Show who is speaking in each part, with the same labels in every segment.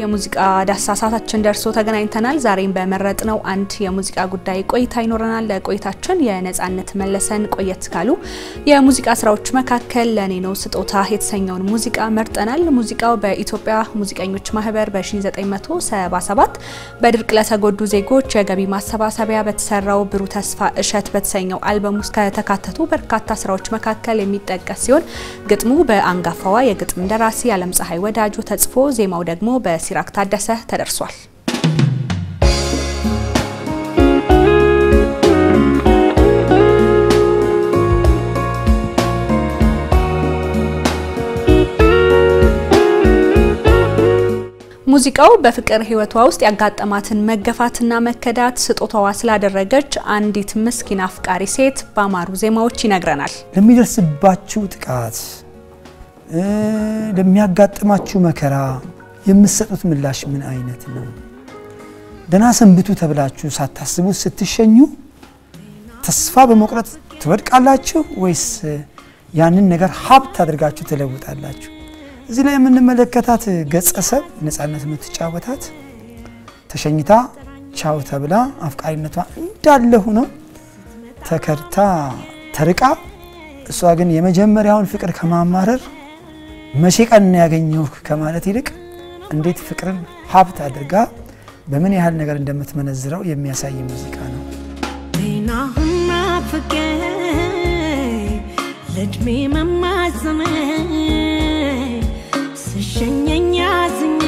Speaker 1: የሙዚቃ ዳሰሳ ሰዓታችን ደርሶ ተገናኝተናል። ዛሬም በመረጥነው አንድ የሙዚቃ ጉዳይ ቆይታ ይኖረናል። ለቆይታችን የነጻነት መለሰን ቆየት ካሉ የሙዚቃ ስራዎች መካከል ለኔ ነው ስጦታ የተሰኘውን ሙዚቃ መርጠናል። ሙዚቃው በኢትዮጵያ ሙዚቀኞች ማህበር በ1977 በድርቅ ለተጎዱ ዜጎች የገቢ ማሰባሰቢያ በተሰራው ብሩህ ተስፋ እሸት በተሰኘው አልበም ውስጥ ከተካተቱ በርካታ ስራዎች መካከል የሚጠቀስ ሲሆን ግጥሙ በአንጋፋዋ የግጥም ደራሲ አለም ፀሐይ ወዳጆ ተጽፎ ዜማው ደግሞ በሲራክ ታደሰ ተደርሷል። ሙዚቃው በፍቅር ህይወቷ ውስጥ ያጋጠማትን መገፋትና መከዳት ስጦታዋ ስላደረገች አንዲት ምስኪን አፍቃሪ ሴት በአማሩ ዜማዎች ይነግረናል።
Speaker 2: ለሚደርስባችሁ ጥቃት፣ ለሚያጋጥማችሁ መከራ የምትሰጡት ምላሽ ምን አይነት ነው? ደህና ሰንብቱ ተብላችሁ ሳታስቡት ስትሸኙ ተስፋ በመቁረጥ ትወድቃላችሁ ወይስ ያንን ነገር ሀብት አድርጋችሁ ትለውጣላችሁ? እዚህ ላይ የምንመለከታት ገጸሰብ ነፃነት የምትጫወታት ተሸኝታ ቻው ተብላ አፍቃሪነቷ እንዳለ ሆኖ ተከድታ ተርቃ፣ እሷ ግን የመጀመሪያውን ፍቅር ከማማረር መቼ ቀን ያገኘው ከማለት ይልቅ እንዴት ፍቅርን ሀብት አድርጋ በምን ያህል ነገር እንደምትመነዝረው የሚያሳይ ሙዚቃ ነው።
Speaker 3: ጤናህና ፍቅር ለእድሜ መማዘን ስሸኘኝ አዝኜ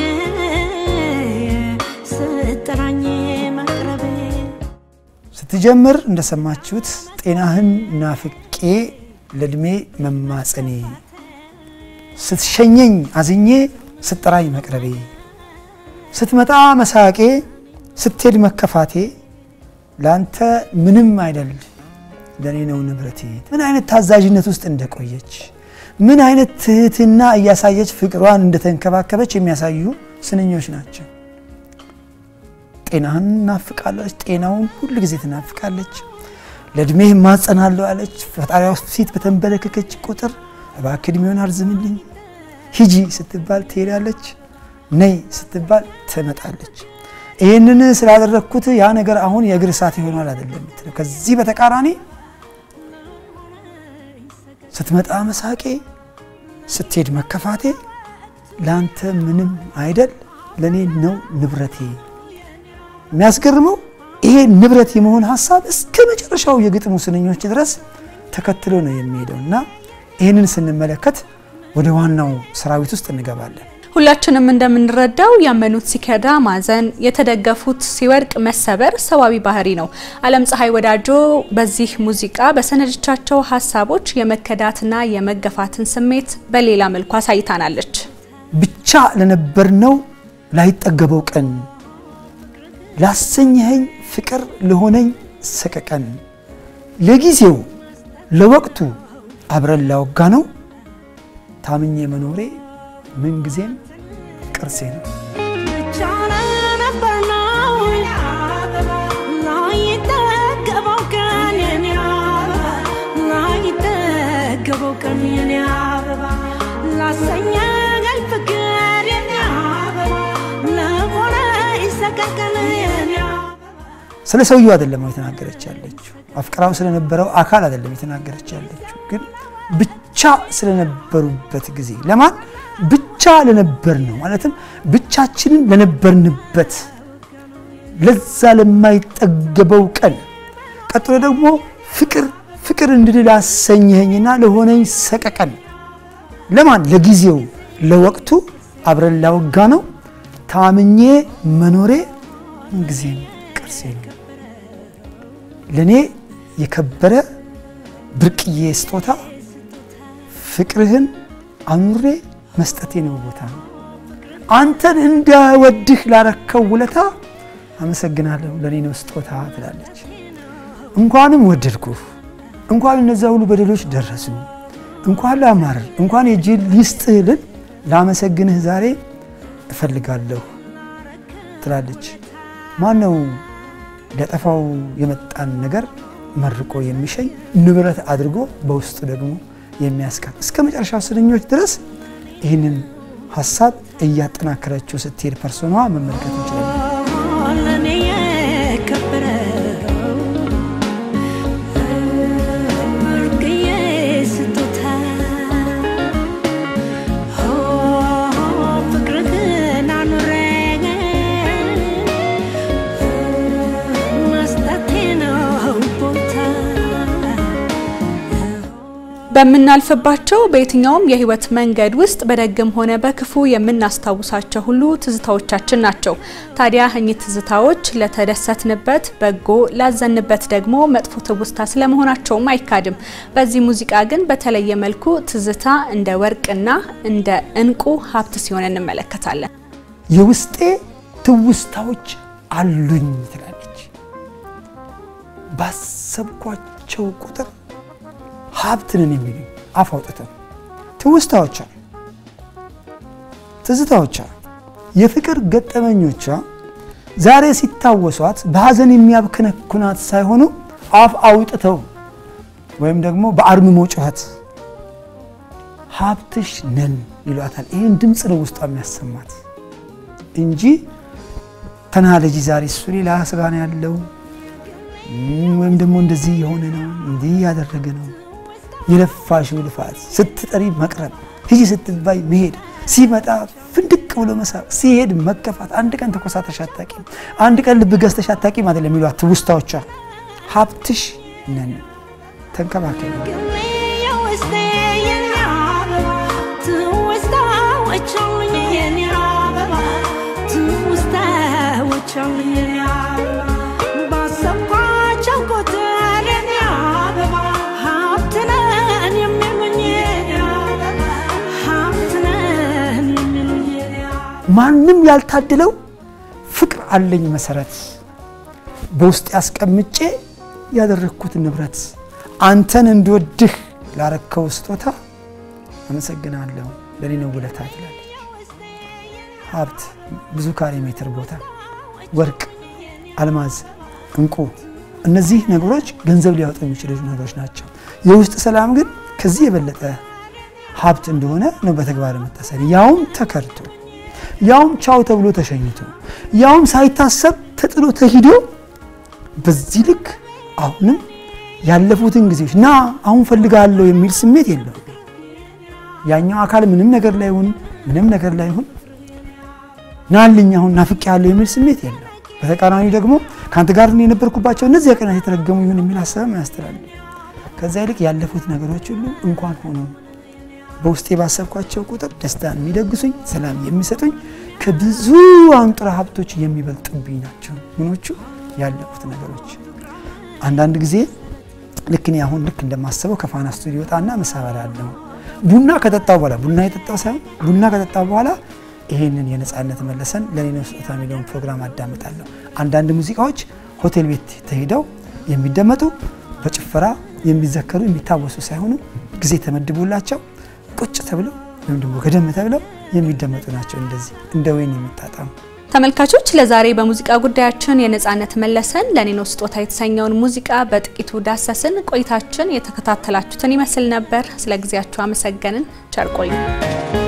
Speaker 3: ስጠራኝ መቅረቤ
Speaker 2: ስትጀምር እንደሰማችሁት ጤናህን ናፍቄ ለእድሜ መማፀኔ ስትሸኘኝ አዝኜ ስጠራኝ መቅረቤ ስትመጣ መሳቄ ስትሄድ መከፋቴ ለአንተ ምንም አይደል ለእኔ ነው ንብረቴ። ምን አይነት ታዛዥነት ውስጥ እንደቆየች ምን አይነት ትህትና እያሳየች ፍቅሯን እንደተንከባከበች የሚያሳዩ ስንኞች ናቸው። ጤናህን እናፍቃለች፣ ጤናውን ሁል ጊዜ ትናፍቃለች። ለእድሜህ ማጸናለሁ አለች። ፈጣሪዋ ፊት በተንበረከከች ቁጥር እባክህ እድሜውን አርዝምልኝ፣ ሂጂ ስትባል ትሄዳለች፣ ነይ ስትባል ትመጣለች። ይህንን ስላደረግኩት ያ ነገር አሁን የእግር እሳት ይሆናል አይደለም የምትለው። ከዚህ በተቃራኒ ስትመጣ መሳቄ፣ ስትሄድ መከፋቴ ለአንተ ምንም አይደል ለእኔ ነው ንብረቴ። የሚያስገርመው ይሄ ንብረት የመሆን ሀሳብ እስከ መጨረሻው የግጥሙ ስንኞች ድረስ ተከትሎ ነው የሚሄደው እና ይህንን ስንመለከት ወደ ዋናው ሰራዊት ውስጥ እንገባለን።
Speaker 1: ሁላችንም እንደምንረዳው ያመኑት ሲከዳ ማዘን፣ የተደገፉት ሲወድቅ መሰበር ሰዋዊ ባህሪ ነው። አለም ፀሐይ ወዳጆ በዚህ ሙዚቃ በሰነዶቻቸው ሀሳቦች የመከዳትና የመገፋትን ስሜት በሌላ መልኩ አሳይታናለች።
Speaker 2: ብቻ ለነበርነው ላይጠገበው ቀን ላሰኘኸኝ ፍቅር ለሆነኝ ሰቀቀን ለጊዜው ለወቅቱ አብረን ላወጋ ነው ታምኜ መኖሬ ምንጊዜም ቅርሴ ነው።
Speaker 3: ብቻ ለነበር ነው ላይጠገበው ቀን የኔ አበባ ላይጠገበው ቀን የኔ አበባ ላሰኘኸኝ ፍቅር የኔ አበባ ለሆነኝ ሰቀቀን የኔ አበባ
Speaker 2: ስለ ሰውየው አይደለም የተናገረች ያለችው፣ አፍቅራው ስለነበረው አካል አይደለም የተናገረች ያለችው፣ ግን ብቻ ስለነበሩበት ጊዜ ለማን ብቻ ለነበር ነው ማለትም ብቻችንን ለነበርንበት ለዛ ለማይጠገበው ቀን፣ ቀጥሎ ደግሞ ፍቅር ፍቅር እንድል አሰኘኸኝና ለሆነኝ ሰቀቀን ለማን ለጊዜው ለወቅቱ አብረን ላወጋ ነው ታምኜ መኖሬ ምንጊዜም ቅርሴ ነው። ለእኔ የከበረ ብርቅዬ ስጦታ ፍቅርህን አኑሬ መስጠቴ ነው ቦታ ነው። አንተን እንዳወድህ ላረከው ውለታ አመሰግናለሁ ለእኔ ነው ስጦታ ትላለች። እንኳንም ወደድኩህ፣ እንኳን እነዛ ሁሉ በደሎች ደረሱ፣ እንኳን ላማርር፣ እንኳን የእጅ ሊስጥህ ልል ላመሰግንህ ዛሬ እፈልጋለሁ ትላለች። ማን ነው ሊያጠፋው የመጣን ነገር መርቆ የሚሸኝ ንብረት አድርጎ በውስጡ ደግሞ የሚያስቀር እስከ መጨረሻው ስንኞች ድረስ ይህንን ሀሳብ እያጠናከረችው ስትሄድ ፐርሶኗ መመልከት እንችላለን።
Speaker 3: ለኔ የከበረው ብርቅዬ ስጦታ ፍቅርህን አኑረኝ መስጠቴ ነው ቦታ
Speaker 1: በምናልፍባቸው በየትኛውም የህይወት መንገድ ውስጥ በደግም ሆነ በክፉ የምናስታውሳቸው ሁሉ ትዝታዎቻችን ናቸው። ታዲያ እኚህ ትዝታዎች ለተደሰትንበት በጎ፣ ላዘንበት ደግሞ መጥፎ ትውስታ ስለመሆናቸውም አይካድም። በዚህ ሙዚቃ ግን በተለየ መልኩ ትዝታ እንደ ወርቅና እንደ እንቁ ሀብት ሲሆን እንመለከታለን።
Speaker 2: የውስጤ ትውስታዎች አሉኝ ትላለች። ባሰብኳቸው ቁጥር ሀብት ነን የሚሉ አፍ አውጥተው ትውስታዎቿ፣ ትዝታዎቿ፣ የፍቅር ገጠመኞቿ ዛሬ ሲታወሷት በሀዘን የሚያብከነኩናት ሳይሆኑ አፍ አውጥተው ወይም ደግሞ በአርምሞ ጩኸት ሀብትሽ ነን ይሏታል። ይህን ድምፅ ነው ውስጧ የሚያሰማት እንጂ ተናለጂ ዛሬ እሱ ሌላ ስጋ ነው ያለው ወይም ደግሞ እንደዚህ የሆነ ነው እንዲህ ያደረገ ነው የለፋሽው ልፋት ስትጠሪ መቅረብ ሂጂ ስትባይ መሄድ ሲመጣ ፍንድቅ ብሎ መሳብ ሲሄድ መከፋት አንድ ቀን ተኮሳተሽ አታቂም አንድ ቀን ልብ ገዝተሽ አታቂም አይደለም የሚሏት ትውስታዎቿ ሀብትሽ ነን ተንከባከቢ
Speaker 3: የውስጤ የኔ አበባ ትውስታዎች አሉኝ የኔ አበባ ትውስታዎች አሉኝ የኔ አበባ ባሰብኳቸው ቁጥር የኔ አበባ ሀብት ነን የሚሉኝ የኔ አበባ ሀብት ነን የሚሉኝ የኔ አበባ
Speaker 2: ማንም ያልታደለው ፍቅር አለኝ መሰረት በውስጥ ያስቀምጬ ያደረግኩት ንብረት አንተን እንድወድህ ላረከው ስጦታ አመሰግናለሁ ለኔ ነው ውለታ ትላለች። ሀብት ብዙ ካሬ ሜትር ቦታ፣ ወርቅ፣ አልማዝ፣ እንቁ እነዚህ ነገሮች ገንዘብ ሊያወጡ የሚችሉ ነገሮች ናቸው። የውስጥ ሰላም ግን ከዚህ የበለጠ ሀብት እንደሆነ ነው በተግባር የምታሳይ ያውም ተከርቶ ያውም ቻው ተብሎ ተሸኝቶ ያውም ሳይታሰብ ተጥሎ ተሂዶ በዚህ ልክ አሁንም ያለፉትን ጊዜዎች ና አሁን ፈልጋለሁ የሚል ስሜት የለውም። ያኛው አካል ምንም ነገር ላይ ይሁን ምንም ነገር ላይ ይሁን ናልኝ አሁን ናፍቄ ያለው የሚል ስሜት የለው። በተቃራኒ ደግሞ ከአንተ ጋር እኔ የነበርኩባቸው እነዚያ ቀናት የተረገሙ ይሁን የሚል ሀሳብም አያስተላልፍ። ከዛ ይልቅ ያለፉት ነገሮች ሁሉ እንኳን ሆኖ በውስጤ ባሰብኳቸው ቁጥር ደስታን የሚደግሱኝ ሰላም የሚሰጡኝ ከብዙ አንጡራ ሀብቶች የሚበልጡብኝ ናቸው። ምኖቹ ያለፉት ነገሮች አንዳንድ ጊዜ ልክ እኔ አሁን ልክ እንደማስበው ከፋና ስቱዲዮ ወጣና ምሳ እበላለሁ። ቡና ከጠጣው በኋላ ቡና የጠጣው ሳይሆን ቡና ከጠጣው በኋላ ይሄንን የነፃነት መለሰን ለኔ ነው ስጦታ የሚለውን ፕሮግራም አዳምጣለሁ። አንዳንድ ሙዚቃዎች ሆቴል ቤት ተሄደው የሚደመጡ በጭፈራ የሚዘከሩ የሚታወሱ ሳይሆኑ ጊዜ ተመድቦላቸው ቁጭ ተብለው ወይም ደግሞ ገደም ተብለው የሚደመጡ ናቸው። እንደዚህ እንደ ወይን የሚጣጣሙ
Speaker 1: ተመልካቾች ለዛሬ በሙዚቃ ጉዳያችን የነፃነት መለሰን ለኔ ነው ስጦታ የተሰኘውን ሙዚቃ በጥቂቱ ዳሰስን። ቆይታችን የተከታተላችሁትን ይመስል ነበር። ስለ ጊዜያችሁ አመሰገንን። ቸር ቆዩ።